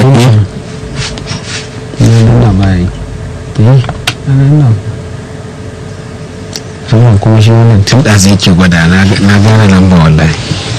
nuna bayi eh nan nan kuma shi wannan tun da zai ke gwada na gane lamba wallahi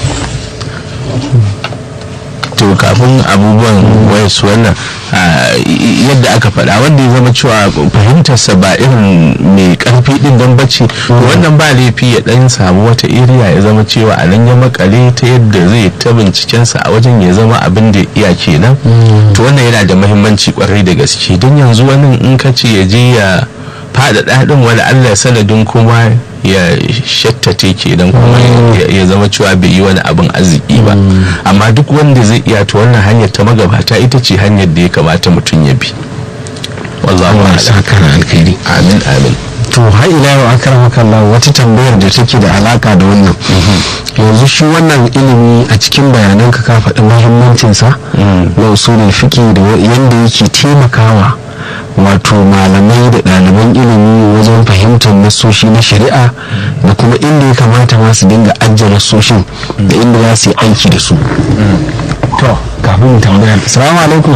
to kafin abubuwan wayansu wannan yadda aka faɗa wanda ya zama cewa fahimtarsa ba irin mai ƙarfi ɗin don bacci wannan ba laifi ya ɗan samu wata iriya ya zama cewa a nan ya makale ta yadda zai ta bincikensa a wajen ya zama abin da iya kenan to wannan yana da mahimmanci kwarai da gaske don yanzu wani in ka ce ya je ya faɗaɗa ɗin wani allah sanadin kuma ya shattate kenan kuma ya zama cewa bai yi wani abin arziki ba amma duk wanda zai iya ta wannan hanyar ta magabata ita ce hanyar da ya kamata mutum ya bi wallahu ya saka na alkhairi amin amin to har ila yau akramaka Allah wata tambayar da take da alaka da wannan yanzu shi wannan ilimi a cikin bayananka ka faɗi muhimmancinsa na usulul fiqh da yanda yake taimakawa wato malamai da ɗaliban ilimi wajen fahimtar nasoshi na shari'a da kuma inda ya kamata ma su dinga ajiye nasoshin da inda za su yi aiki da su to kafin tambayar assalamu alaikum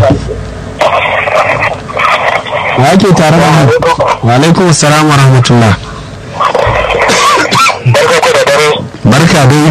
wa ake tare da mu wa alaikum assalam wa rahmatullah barka dai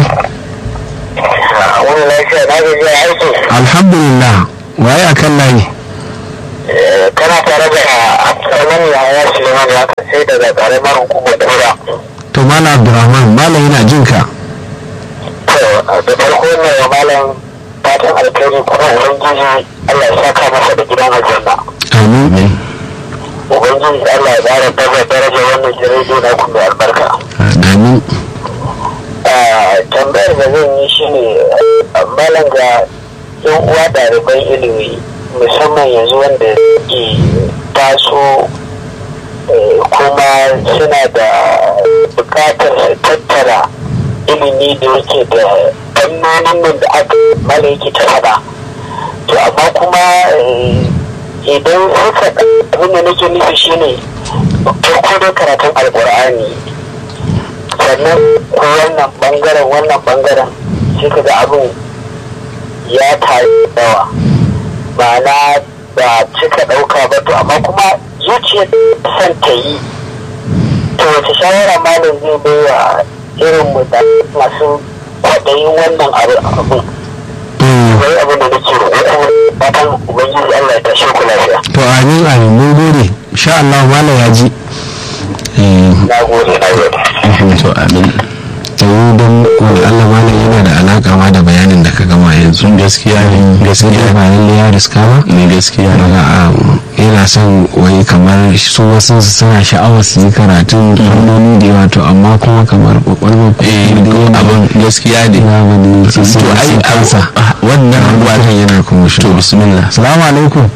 alhamdulillah waye akan layi kana tare da abdurrahman yahaya suleiman ya sai daga karamar hukumar tura to malam abdurrahman malam yana jin ka to da farko ne wa malam fatan alkhairi kuma ubangiji allah ya saka masa da gidan aljanna amin ubangiji allah ya ƙara daga daraja wannan jirage na kuma albarka amin tambayar da zan yi shine malam ga yan uwa ɗaliban ilimi musamman yanzu wanda ke taso kuma suna da bukatar su tattara ilimi da yake da fannonin nan da aka mala yake ta faɗa to amma kuma idan suka abin da nake nufi shine farko da karatun alkur'ani sannan ko wannan bangaren wannan bangaren sai ka ga abin ya tayi yawa ma'ana ba cika ɗauka ba to amma kuma zuciyar son ta yi to wace shawara malam zai bai wa irin mu da masu kwaɗayin wannan abu wai abin da nake roƙo fatan ubangiji Allah ya tashe ku lafiya to amin amin mun gode insha Allah malam ya ji na gode na gode to amin ta yi don wani Allah malam yana da alaka ma da bayanin da ka gama yanzu gaskiya ne gaskiya ba lalle ya riska ba ne gaskiya ne daga yana son wai kamar su wasu suna sha'awar su yi karatun fannoni da yawa to amma kuma kamar kwakwalwar eh abin gaskiya ne ya bane ce to ai kansa wannan wannan yana kuma shi to bismillah salamu alaikum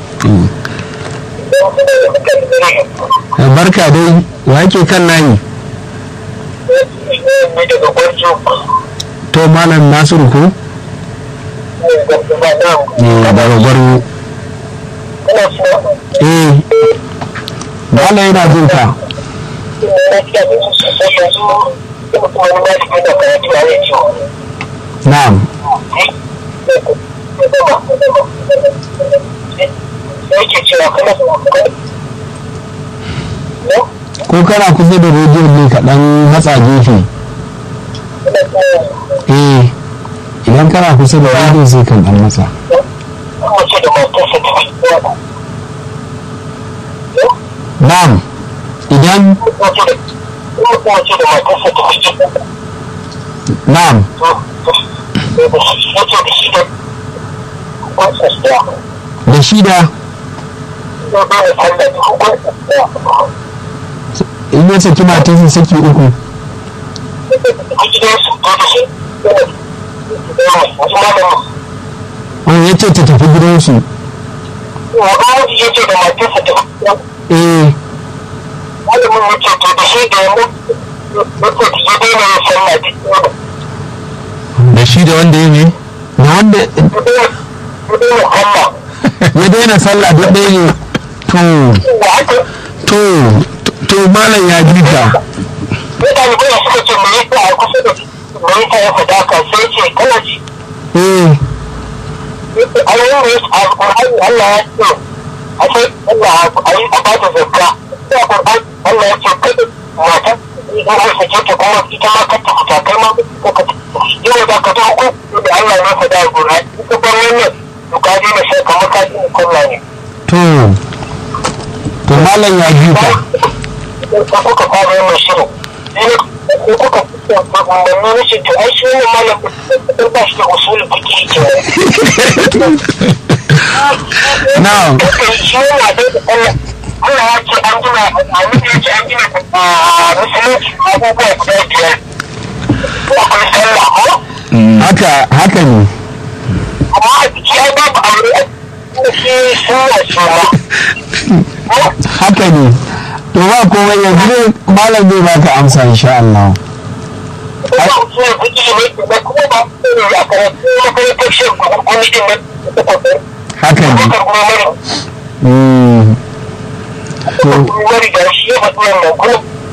barka dai wa ke kan layi to malam nasiru ko daga gwarwo eh malam yana jin ka na'am ko kana kusa da rediyon ne kaɗan matsa gefe eh idan kana kusa da rediyon sai kan ɗan matsa na'am idan na'am da shida in ya saki matarsa saki uku wani ya ce ta tafi gidansu eh da shi da wanda ya ne da wanda ya daina sallah duk ɗaya ne to to to malam ya ji ka mutane bai suka ce mai yasa a kusa da mai yasa ya faɗa ka sai ce kana ji eh ayoyin da ya a Qur'ani Allah ya ce a sai Allah a yi a bada zakka sai Qur'ani Allah ya ce kada mata in an sake ta kuma ita ma kanta fita kai ma ko ka yau da ka ta ku da Allah ya faɗa a Qur'ani ita ban wannan to ka ji da sai kamar ka ji kulla ne to to malam ya ji ka ka kuka fara yin shirin sai ko kuka umarni na shi to ai shi ne malam da ba shi da usulul fiqh ke na'am shi ne na da Allah Allah ya ce an gina annabi ya ce an gina a musulunci abubuwa guda biyar akwai sallah ko haka haka ne amma a jiki ai babu aure a cikin shi sunna ce ma haka ne to ba komai yanzu ne malam zai baka amsa insha Allah kuma usulul fiqh ne da kuma ba su ne a karatu makarantar shi kuma kuma din nan da kuma haka ne bakar kuma mara Mm. to wani da shi ya faɗi wannan kuma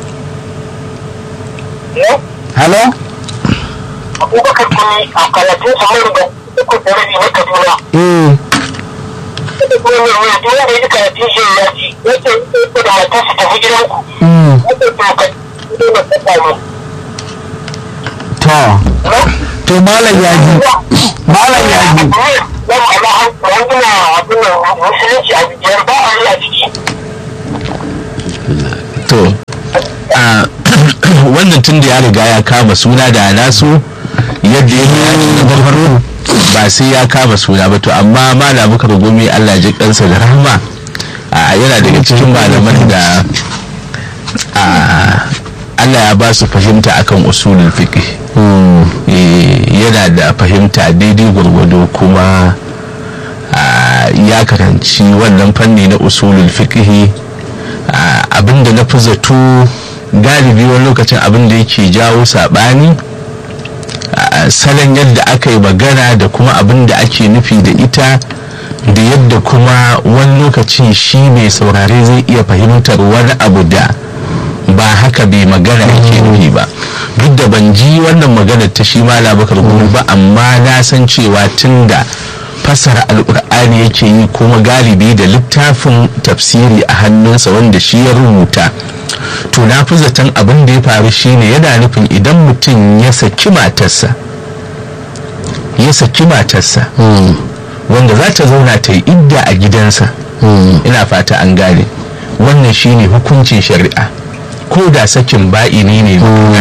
ya hello abubakar kuma a karatun sa mai da uku da rabi na kaduna eh da kuma mai wani duk wanda ya karatun shi ya ji yake yake da matarsa tafi gidanku mm. yake to ka ne na faɗa ne to to malam ya ji malam ya ji Yan Allah an gina abin nan musulunci a biyar ba a yi a ciki. to a wannan tun da ya riga ya kama suna da nasu yadda ya bayani na farko ba sai ya kama suna ba to amma malam muka rugumi Allah ji kansa da rahama a yana daga cikin malaman da a Allah ya ba su fahimta akan usulul fiqh Eh, yana da fahimta daidai gwargwado kuma a, ya karanci wannan fanni na usulul fiqh a, abinda na fi zato galibi wani lokacin abinda yake jawo saɓani a, salon yadda aka yi magana da kuma abinda ake nufi da ita da yadda kuma wani lokaci shi mai saurare zai iya fahimtar wani abu da ba haka bai magana yake nufi ba duk da ban ji wannan maganar ta shi ma labakar gumi ba amma na san cewa tun da fassara alkur'ani yake yi kuma galibi da littafin tafsiri a hannunsa wanda shi ya rubuta to na fi zaton abin da ya faru shine yana nufin idan mutum ya saki matarsa ya saki matarsa wanda za ta zauna ta yi idda a gidansa ina fata an gane wannan shine hukuncin shari'a ko da sakin ba'ini ne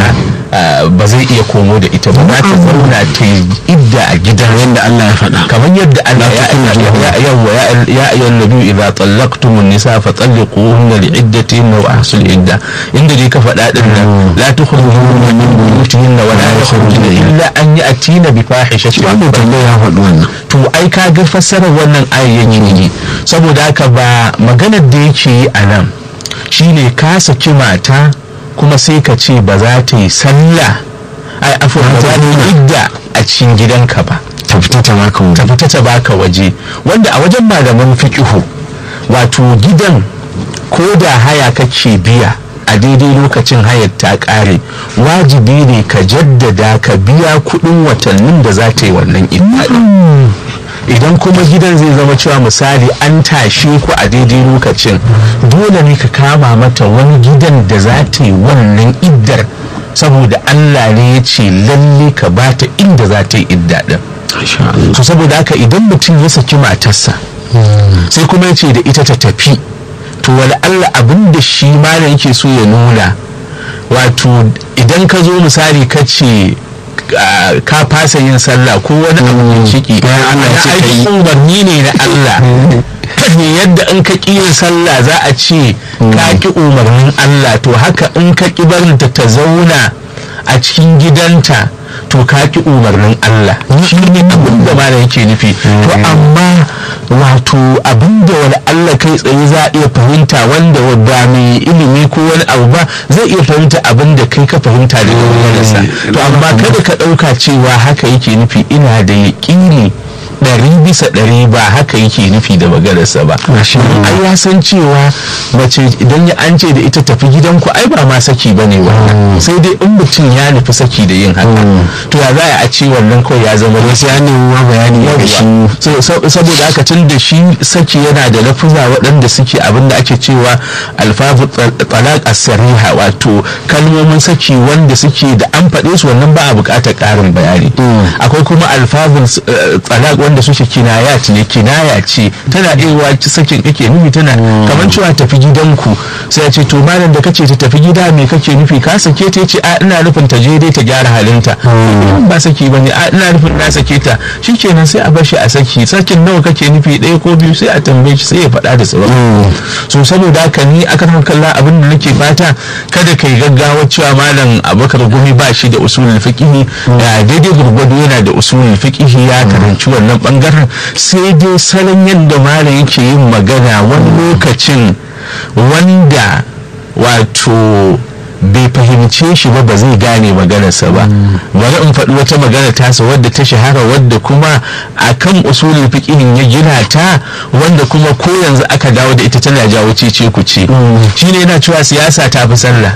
na ba zai iya komo da ita ba za ta zauna ta yi idda a gidan yadda Allah ya faɗa kamar yadda Allah La ya tukhrijuhunna. ya yawa ya ayyuhan nabi idza tallaqtumun nisa fa talliquhunna li iddatihinna wa ahsul idda inda dai ka faɗa din nan la tukhrijuhunna min buyutihinna wa la yakhrujuna illa an ya'tina bi fahishatin wannan tambaya ya faɗi wannan to ai ka ga fassarar wannan ayar yake yi saboda haka ba maganar da yake yi a nan shine ka saki mata kuma sai ka ce ba za ta yi sallah ai afuwa ba za ta yi idda a cikin gidanka ba ta fita ta baka ta wuri fita ta baka waje wanda a wajen malaman fiqihu wato gidan ko da haya kake biya a daidai lokacin hayar ta kare wajibi ne ka jaddada ka biya kudin watannin da za ta yi wannan idda din. idan kuma gidan zai zama cewa misali an tashe ku a daidai lokacin dole ne ka kama mata wani gidan da za ta yi wannan iddar saboda allah ne ya ce lalle ka bata inda za ta yi idda din insha Allah to saboda haka idan mutum ya saki matarsa sai kuma ya ce da ita ta tafi to wani allah abin da shi malam yake so ya nuna wato idan ka zo misali ka ce ah, ka fasa yin sallah ko wani abu mai ciki Bayan Allah ya ce ka yi. ai umarni ne na Allah ne yadda in ka ƙi yin sallah za a ce ka ƙi umarnin Allah to haka in ka ƙi barinta ta zauna a cikin gidanta to ka ƙi umarnin Allah shi ne abin da malam yake nufi to amma wato abin da wani Allah kai tsaye za a iya fahimta wanda ba mai ilimi ko wani abu ba zai iya fahimta abin da kai ka fahimta daga maganarsa to amma kada ka ɗauka cewa haka yake nufi ina da yaƙini ɗari bisa bisa ɗari ba haka yake nufi da maganarsa ba Masha Allah. ai ya san cewa mace idan ya an ce da ita tafi gidanku ai ba ma saki ba ne wannan sai dai in mutum ya nufi saki da yin haka to ya za a ce wannan kawai ya zama sai an nemi ma bayani daga shi yawwa So, sab- saboda haka tun da shi saki yana da lafuza waɗanda suke abin da ake cewa alfafu talaq as-sariha wato kalmomin saki wanda suke da an faɗe su wannan ba a buƙatar ƙarin bayani akwai kuma alfafun talaq wanda suke kinayat ne kinaya ce tana iya sakin kake nufi tana kamar cewa tafi gidanku sai ya ce to malam da kace ta tafi gida me kake nufi ka sake ta ce a ina nufin ta je dai ta gyara halinta ba saki bane a ina nufin na sake ta shikenan sai a bar shi a saki sakin nawa kake nufi ɗaya ko biyu sai a tambaye shi sai ya faɗa da sabon so saboda haka ni akan kalla abin da nake fata kada kai gaggawa cewa malam abubakar gumi ba shi da usulul fiqhi da daidai gurgudu yana da usulul fiqhi ya karanci wannan bangaren sai dai salon yadda malam yake yin magana wani lokacin wanda wato bai fahimce shi ba ba zai gane maganarsa ba bari in faɗi wata magana tasa wadda ta shahara wadda kuma a kan usulul fiqhin ya gina ta wanda kuma ko yanzu aka dawo da ita tana jawo cece ku ce shine yana cewa siyasa ta fi sallah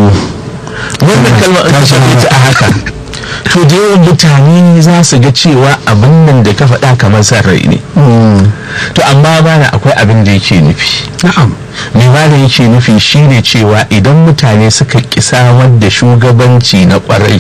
wannan kalma in ka shafe ta a haka to da yawan mutane za su ga cewa abin nan da ka faɗa kamar san rai ne to amma bana akwai abin da yake nufi na'am mai malam yake nufi shine cewa idan mutane suka ƙi samar da shugabanci na ƙwarai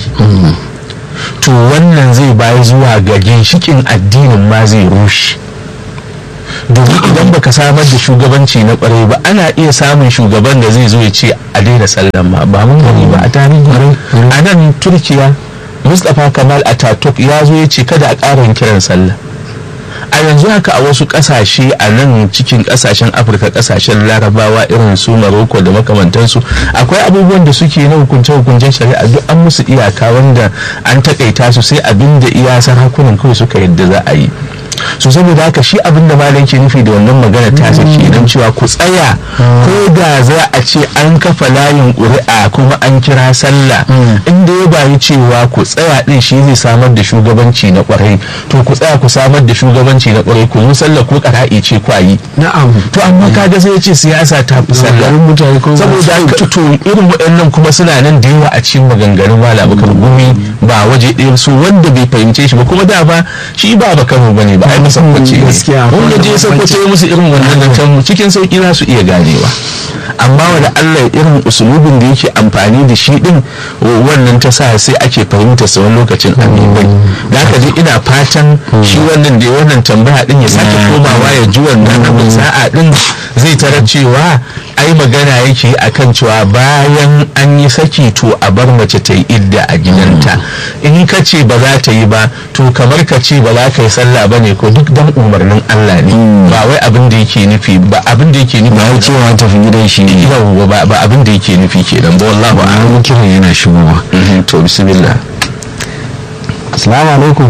to wannan zai bayi zuwa ga ginshikin addinin ma zai rushe domin idan baka samar da shugabanci na ƙwarai ba ana iya samun shugaban da zai zo ya ce a daina sallan ma ba mun gani ba a tarihi a nan turkiya mustapha kamal ataturk ya zo ya ce kada a ƙara yin kiran sallah a yanzu haka a wasu kasashe a nan cikin kasashen afirka kasashen larabawa irin su maroko da makamantansu akwai abubuwan da suke na hukunce-hukuncen shari'a duk an musu iyaka wanda an takaita su sai abin da iya hakunan kawai suka yadda za a yi so saboda haka shi abin da malam ke nufi da wannan magana ta sake nan cewa ku tsaya ko da za a ce an kafa layin ƙuri'a kuma an kira sallah inda ya bayi cewa ku tsaya din shi zai samar da shugabanci na ƙwarai to ku tsaya ku samar da shugabanci na ƙwarai ku yi sallah ko ƙara'i ce kwayi na'am to amma kaga sai ya ce siyasa ta fi sallah Maganganun mutane kuma ba saboda su- haka to irin waɗannan kuma suna nan da yawa a cikin maganganun malam bakar gumi ba waje ɗaya su wanda bai fahimce shi ba kuma da ba shi ba ba kano bane ba ai musabbaci ne Gaskiya, wanda je sakwato ya musu irin wannan zancen cikin sauki za su iya ganewa amma wanda Allah irin usulubin da yake amfani da shi din wannan ta sa sai ake fahimta sa wani lokacin amibai da haka je ina fatan shi wannan da ya wannan tambaya din ya sake komawa ya ji wannan abin sa'a din zai tarar cewa ai magana yake akan cewa bayan an yi saki to a bar mace ta yi idda a gidanta in ka ce ba za ta yi ba to kamar ka ce ba za ka yi sallah ba ne ko duk dan umarnin Allah ne ba wai abin da yake nufi ba abin da yake nufi ba ya cewa tafi gidan shi ne yawwa ba ba abin da yake nufi kenan ba wallahi ba ba kiran yana shigowa to bismillah assalamu alaikum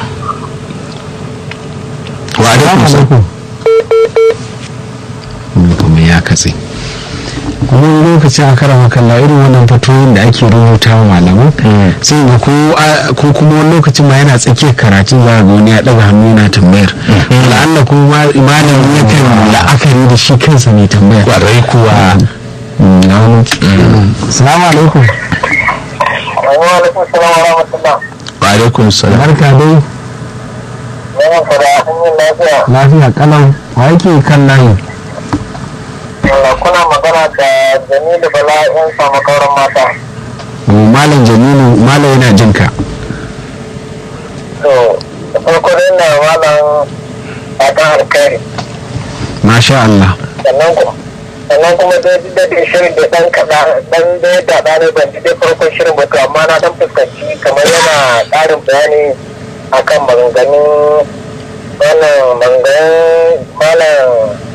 wa alaikum salam Wani kuma ya katse kuma wani lokaci a kara makalla irin wannan fatoyin da ake rubuta wa malaman sai ga ko a- ko kuma wani lokacin ma yana tsakiyar karatun za ga wani ya daga hannu yana tambayar la'alla ko ma- malamin yakan la'akari da shi kansa mai tambayar kwarai kuwa Mm, na wani salamu alaikum wa alaikum salam wa rahmatullah wa alaikum salam barka dai yawan fara an yi lafiya lafiya kalau wa yake kan layi Allah, kuna magana da jamilu bala in samu kauran mata Mm, malam jamilu malam yana jin ka to da farko dai na malam fatan alkhairi masha Allah sannan kuma sannan kuma dai duk da dai shirin da dan kaɗa dan dai da ɗane ban ji dai farkon shirin ba to amma na dan fuskanci kamar yana ƙarin bayani akan maganganun wannan maganganun malam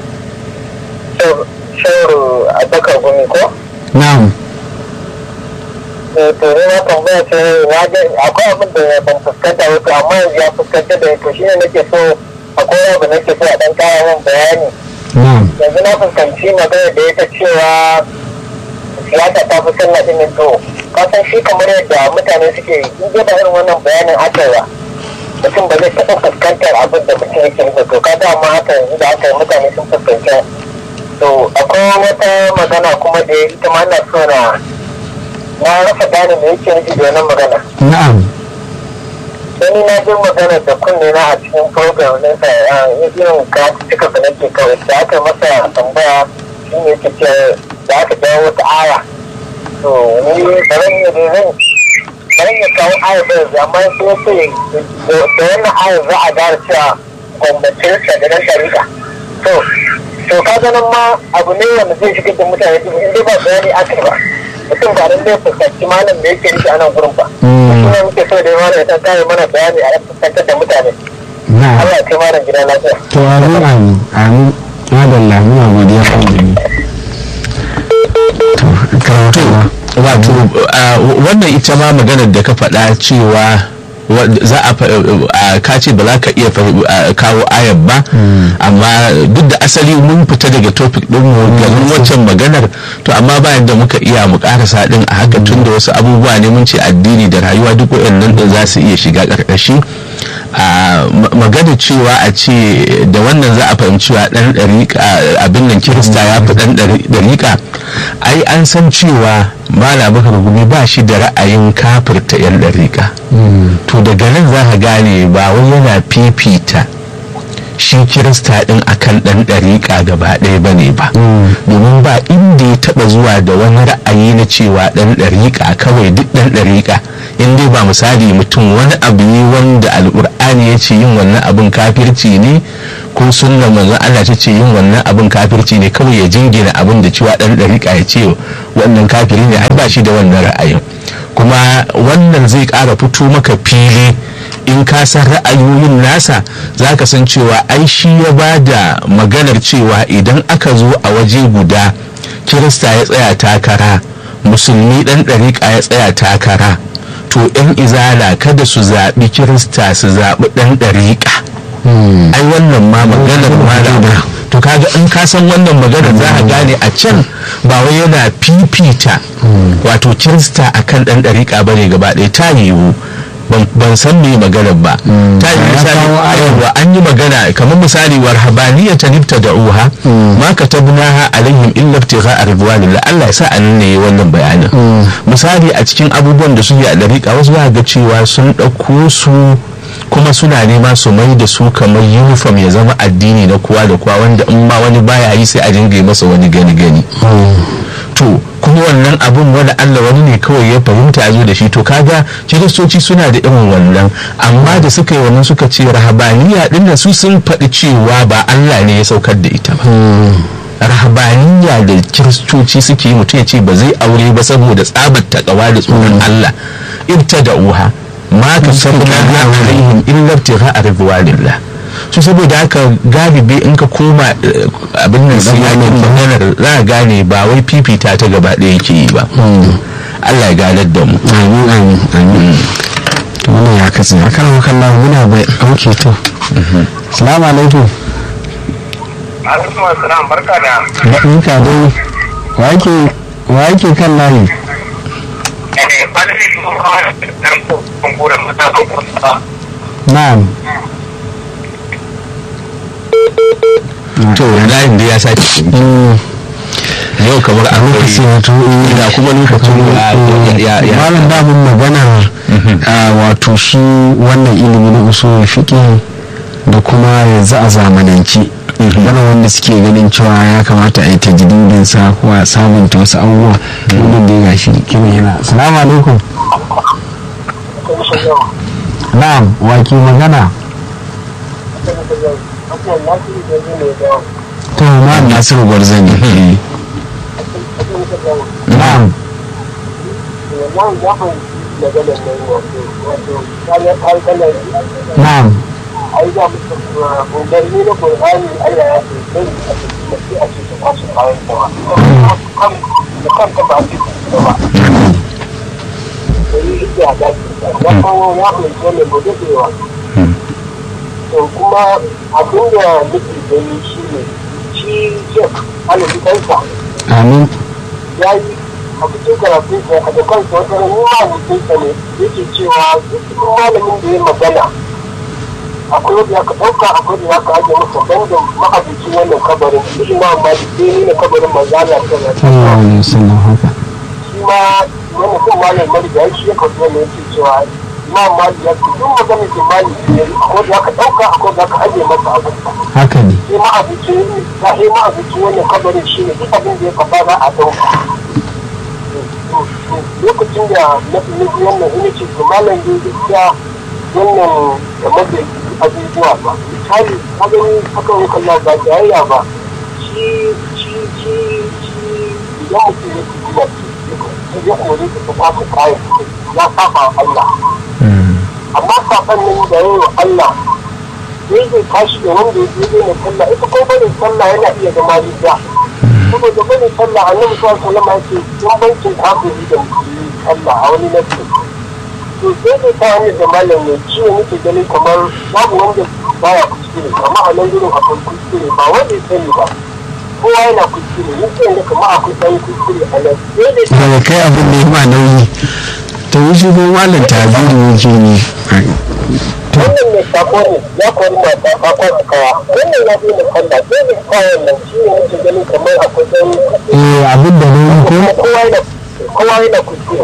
shauru a bakar gumi ko? na'am Eh, to ne na tambaya ce na ga akwai abin da ban fuskanta ba to amma yanzu ya fuskanta da to shine nake so akwai abu nake so a dan kara min bayani na'am yanzu na fuskanci magana da ita cewa siyasa ta fi sallah din to kasan shi kamar yadda mutane suke in dai ba irin wannan bayanin aka ba mutum ba zai taɓa fuskantar abin da mutum yake ba yanzu da aka yi mutane sun fuskanta to akwai wata magana kuma da ita ma na so na na rasa gane me yake nufi da wannan magana na'am Wani na jin magana da kunne na a cikin program na sa irin ka cika da nake kawai da aka masa tambaya shi ne yake ce da aka dawo wata aya to ni ba zan iya da zan ba zan iya kawo aya ba yanzu amma sai ya ce da wannan aya za a gane cewa gwamnatin sa da nan dariƙa to to ka ganin ma abu ne wanda zai shigar da mutane duk in dai ba bayani aka yi ba mutum ba nan zai fuskanci malam da yake nufi a nan gurin ba suna muke so da yawa da kare mana bayani a fuskantar da mutane na'am Allah ya kai mana gida lafiya to amin amin amin madalla muna godiya kan jini to karamata wato a, wannan ita ma maganar da ka faɗa cewa wa- za a fa- a ka ce ba za ka iya fahim- a, kawo ayar ba amma duk da asali mun fita daga topic din mu garin waccan maganar to amma bayan da muka iya mu karasa din a haka tun da wasu abubuwa ne mun ce addini da rayuwa duk waɗannan din za su iya shiga ƙarƙashi a ma- magana cewa a ce da wannan za a fahimci wa ɗan ɗariƙa abin nan kirista ya fi ɗan ɗari- ɗariƙa ai an san cewa mala bakar gumi ba shi da ra'ayin kafirta 'yan ɗariƙa to daga nan za ka gane ba wai yana fifita shi kirista ɗin akan ɗan ɗariƙa gaba ɗaya ba ne ba domin ba inda ya taɓa zuwa da wani ra'ayi na cewa ɗan ɗariƙa kawai duk ɗan ɗariƙa in dai ba misali mutum wani abu ne wanda alƙur'ani ya ce yin wannan abin kafirci ne ko sunna manzon Allah ta ce yin wannan abin kafirci ne kawai ya jingina abin da cewa ɗan ɗariƙa ya ce wannan kafiri ne ai ba shi da wannan ra'ayin kuma wannan zai ƙara fito maka fili in ka san ra'ayoyin nasa za ka san cewa ai shi ya ba da maganar cewa idan aka zo a waje guda kirista ya tsaya takara musulmi ɗan ɗariƙa ya tsaya takara to 'yan izala kada su zaɓi kirista su zaɓi ɗan ɗariƙa ai wannan ma maganar malama to kaga in ka san wannan maganar za a gane a can ba wai yana fifita wato kirista akan ɗan ɗariƙa bane gaba ɗaya ta yiwu ban- ban san me maganar ba ta yi Ya misali kawo ayar. ayarwa an yi magana kamar misali war habaniya ta nifta da uha ma ka tabnaha alaihim illa ibtigha ridwanillah Allah ya sa an ne wannan bayanin misali a cikin abubuwan da suke a dariƙa wasu za ga cewa sun ɗauko su kuma suna nema su mai da su kamar uniform ya zama addini na kowa da kowa wanda in ma wani baya yi sai a dinga yi masa wani gani gani to kuma wannan abun wani Allah wani ne kawai ya fahimta ya zo da shi to kaga kiristoci suna da irin wannan amma da suka yi wannan suka ce rahabaniya din nan su sun faɗi cewa ba Allah ne ya saukar da ita ba rahabaniya da kiristoci suke yi mutum ya ce ba zai aure ba saboda tsabar takawa da tsoron Allah ibta da uha ma ka sabna alaihim illa ibtigha ridwanillah su saboda haka galibi in ka koma eh, abin nan siyakin maganar za a gane ba wai fifita ta gaba ɗaya yake yi ba Allah ya ganar da mu amin amin amin to wannan ya katse a kan wakan lahu muna bai auke to salamu alaikum alaikum assalam barka da barka dai wa yake wa yake kan layi na'am to layin da ya sake Mm, yau kamar an lokaci wato eh, ina kuma lokacin ya ya ya malam damun magana a wato shi wannan ilimi na usul fiqh da kuma yanzu a zamanance wani wanda suke ganin cewa ya kamata a yi tajdidin sa ko a sabunta wasu abubuwa wannan da ya gashi kiran yana assalamu alaikum na'am wa ke magana to na'am nasiru gwarzani eh. na'am na'am to kuma abin da nake gani shi ne shi shek alaji kansa amin ya yi a cikin karatun sa a da kansa wata ran yi ma mutunsa ne yake cewa duk malamin da ya magana akwai wanda ya ka ɗauka akwai wanda ya ka ajiye masa banda ma'abucin wannan kabarin shi ma amma sai ni ne kabarin manzala ta na sallallahu alaihi wasallam haka shi ma wani kan malam mariga shi ya kawo ne yake cewa ma mali ya ce duk magana ke mali ne akwai da aka ɗauka akwai da aka ajiye masa abin haka ne sai ma'abucin ya sai ma'abucin wannan kabarin shi ne duk abin da ya kafa za a ɗauka lokacin da na fi nufi wannan ina ce to malam da gaskiya wannan game da abubuwa ba misali ka gani haka yi kalla ba jayayya ba shi shi shi shi idan mutum ya fi kuma sai ya kore ka ta kwafi kayan ya saba wa Allah amma saban nan da yayi wa Allah sai zai tashi da wanda ya je ne sallah ita ko bane sallah yana iya zama riya saboda bane sallah annabi sallallahu alaihi wasallam ya ce bambancin kafiri da musulmi sallah a wani nafi to sai dai ta hanyar da malam ne ciwo nake ganin kamar babu wanda baya kuskure amma a nan gurin akwai kuskure ba wanda ya sani ba kowa yana kuskure ni sai da kamar akwai ɗan kuskure a nan sai dai daga kai abin da ya ma nauyi ta yi shi ko malam tabiru yake ne wannan mai sako ne ya kori mata a kwan kawa wannan ya bi sallah sai da kawai nan shi ne nake ganin kamar akwai ɗan eh abin da nauyi ko kowa yana kowa yana kuskure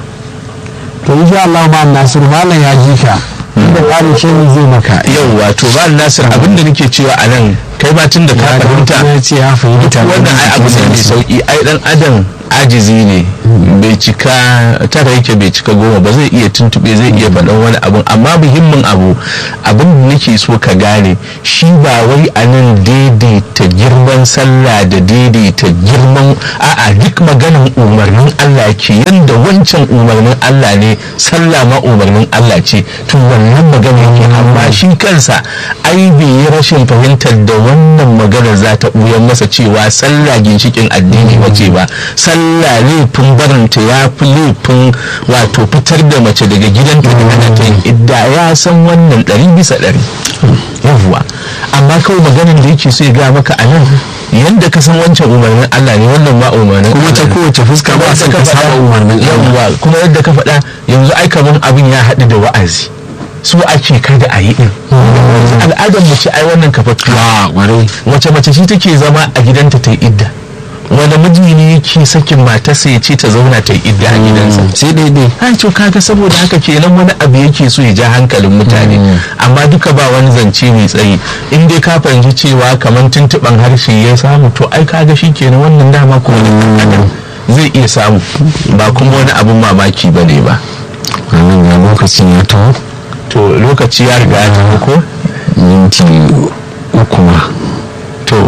to insha Allah ma Nasir malam ya ji ka da ƙarin shi zai maka yau wato ba nasir abinda nake cewa a nan kai ba tun da ka ya fahimta ya ce ya fahimta wannan ai abu ne mai sauki ai dan adam ajizi ne bai cika tara yake bai cika goma ba zai iya tuntube zai iya faɗan wani abun amma muhimmin abu abin da nake so ka gane shi ba wai a nan daidaita girman sallah da daidaita girman a'a duk maganin umarnin Allah ke yanda wancan umarnin Allah ne sallah ma umarnin Allah ce to wannan magana yake amma shi kansa ai bai yi rashin fahimtar da wannan magana za ta ɓuyan masa cewa sallah ginshikin addini wace ba sallah laifin barinta ya fi laifin wato fitar da mace daga gidanta da ana ta yin idda ya san wannan ɗari bisa ɗari yawwa amma kawai maganin da yake so ya gaya maka a nan yadda ka san wancan umarnin Allah ne wannan ma umarnin kuma ta Allah ne. kowace fuska ba Yadda san ka faɗa- saba umarnin Allah yawwa kuma yadda ka faɗa yanzu ai kaman abin ya haɗu da wa'azi su ake kada a yi din al'adar mace ai wannan kafaffiya a ƙwarai wace mace shi take zama a gidanta ta yi idda wanda miji ne yake sakin matarsa ya ce ta zauna ta yi idda a gidansa sai daidai ha to kaga saboda haka kenan wani abu yake so ya ja hankalin mutane amma duka ba wani zance mai tsayi in dai ka fahimci cewa kamar tuntuɓan harshe ya samu to ai kaga shi kenan wannan dama kuma da ɗan adam zai iya samu ba kuma wani abun mamaki ba ne ba wannan ga lokacin ya taho to lokaci ya riga ya tafi ko minti uku ma to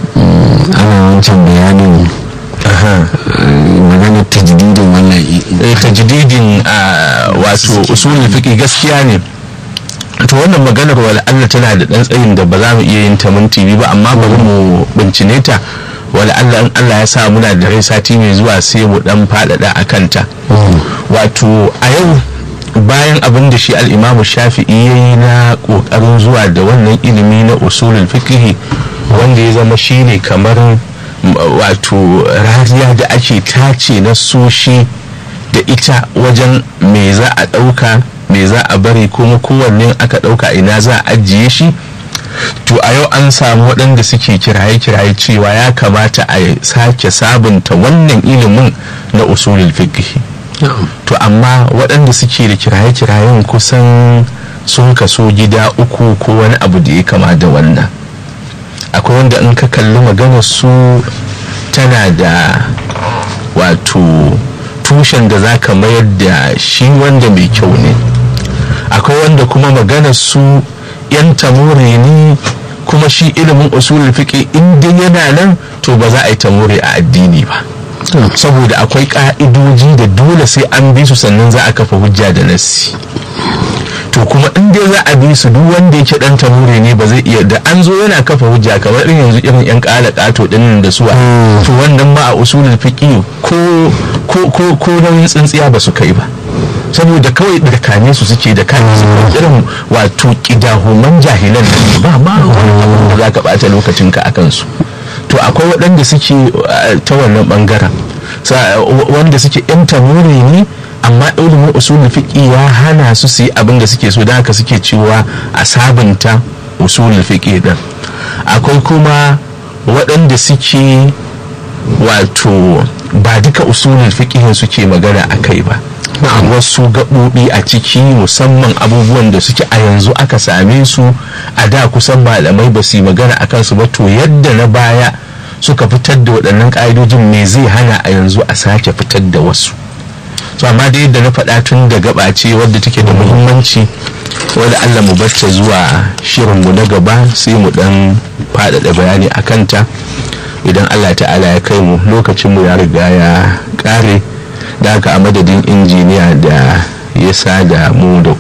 ana wancan bayanin eh, maganar tajdidin wannan i- eh, tajdidin a wato usulul fiqh gaskiya ne to wannan maganar wala Allah tana da dan tsayin da ba za mu iya yin ta minti biyu ba amma bari mu bincine ta wala Allah in Allah ya sa muna da rai sati mai zuwa sai mu dan faɗaɗa a kanta wato a yau bayan abin da shi al'imamu shafi'i ya yi na ƙoƙarin zuwa da wannan ilimi na usulul fiqh wanda ya zama shine kamar m, wato rariya da ake tace na soshi da ita wajen me za a ɗauka me za a bari kuma kowanne aka ɗauka ina za a ajiye shi to a yau an samu waɗanda suke kiraye-kiraye cewa ya kamata a sake sabunta wannan ilimin na usulul fiqh to amma waɗanda suke da kiraye-kirayen kusan sun kaso gida uku ko wani abu da ya kama da wannan akwai wanda in ka kalli maganar su tana da wato tushen da za ka mayar da shi wanda mai kyau ne akwai wanda kuma maganar su yan tamure ne kuma shi ilimin usulul fiqh in dai yana nan to ba za a yi tamure a addini ba saboda akwai ka'idoji da dole sai an bi su sannan za a kafa hujja da nassi to kuma in dai za a bi su duk wanda yake dan tamure ne ba zai iya da an zo yana kafa hujja kamar irin yanzu irin yan kala kato din da suwa to wannan ma a usulul fiqh ko ko ko ko nauyin tsintsiya ba su kai ba saboda kawai tsakane su suke da kan su irin wato kidahuman jahilan da ba ma wani abin da za ka bata lokacinka a kansu to akwai waɗanda suke uh, ta wannan ɓangaren wanda suke yan tamure ne amma ilimin usulul fiqi ya hana su su yi abin da suke so da haka suke cewa a sabunta usulul fiqi din akwai kuma waɗanda suke wato ba duka usulul fiqhin suke magana a kai ba wasu gaɓoɓi a ciki musamman abubuwan da suke a yanzu aka same su a da kusan malamai ba su yi magana a kansu ba to yadda na baya suka fitar da waɗannan ƙa'idojin me zai hana a yanzu a sake fitar da wasu to amma da yadda na faɗa tun da gaba ce wadda take da muhimmanci wadda allah mu bacce zuwa shirinmu na gaba sai mu ɗan faɗaɗa bayani a kanta idan allah ta'ala ya kai mu lokacinmu ya riga ya ƙare da haka a madadin injiniya da ya sa da mu da